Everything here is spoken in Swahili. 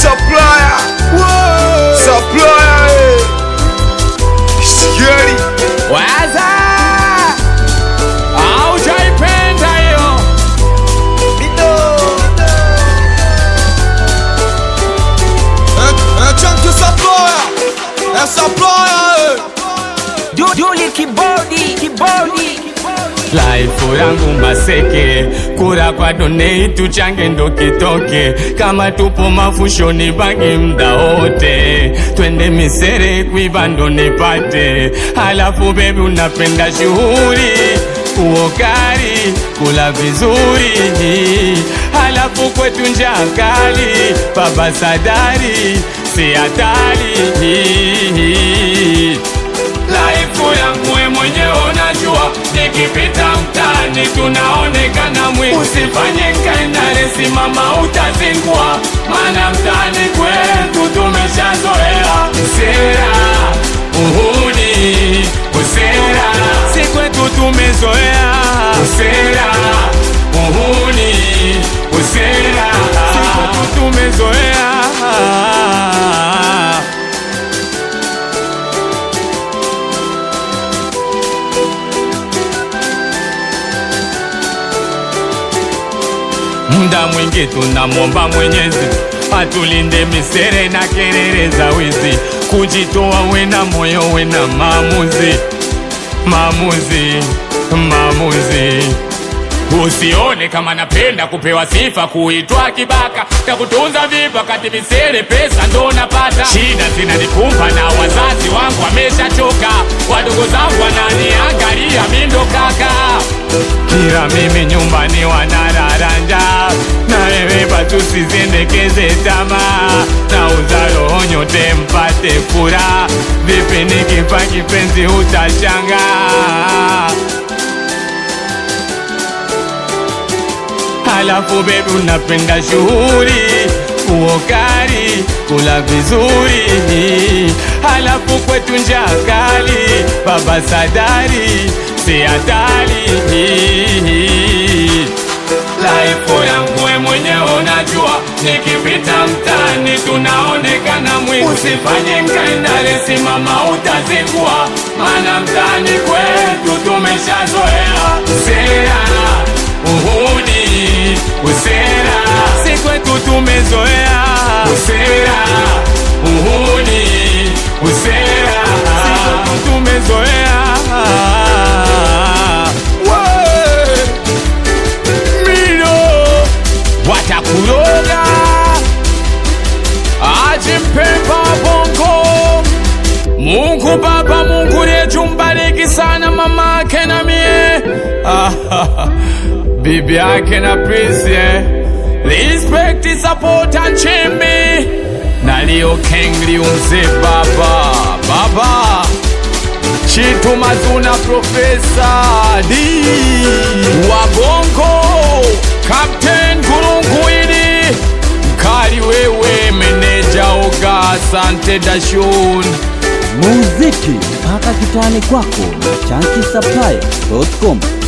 Supplier. Supplier. eh. Sigeli. Waza aujaipenda hiyo Un chunk supplier. Un supplier. Juli kibodi kibodi laifu yangu maseke kura kwa donei tuchange ndo kitoke kama tupo mafushoni bangi mda wote twende misere kuiva ndo nipate halafu bebi unapenda shughuli uokari kula vizuri halafu kwetu njaa kali baba sadari si hatari Laifu yangu we mwenyewe unajua, nikipita mtaani tunaonekana mwi. Usifanye kaendare, simama utazingua, maana mtaani kwetu tumeshazoea usera, uhuni, usera, si kwetu tumezoea usera, uhuni, usera, si kwetu tumezoea Muda mwingi tunamwomba Mwenyezi atulinde misere na kelele za wizi, kujitoa wena moyo wena maamuzi, maamuzi, maamuzi. Usione kama napenda kupewa sifa, kuitwa kibaka, takutunza vipi wakati misere pesa ndo napata. Shida zinanikumba na wazazi wangu wameshachoka, wadogo zangu wananiangalia mi ndo kaka kila mimi nyumbani wanararanja na wewe batu sizendekeze tamaa na uzalo nyote mpate furaha vipi nikifa kipenzi utashanga halafu bebi unapenda shughuli uokari kula vizuri halafu kwetu njaa kali baba sadari si hatari laifu yangu we mwenyewe unajua nikipita mtaani tunaonekana mwi usifanye nkaendale simama utazingua maana mtaani kwetu tumeshazoea sera uhuni usera si kwetu tumezoea usera uhuni usera si kwetu tumezoea mino watakuroga ajimpemba bongo Mungu Baba, Mungu yetu mbariki sana mama yake na mie bibi yake na Prince eh. Respect, support and chimbi na Leo Kengli umze baba baba Chitu Mazuna Profesa D Wabongo Captain Gurunguili Mkali wewe meneja Oga Asante Dashun muziki mpaka kitani kwako na chanki supply.com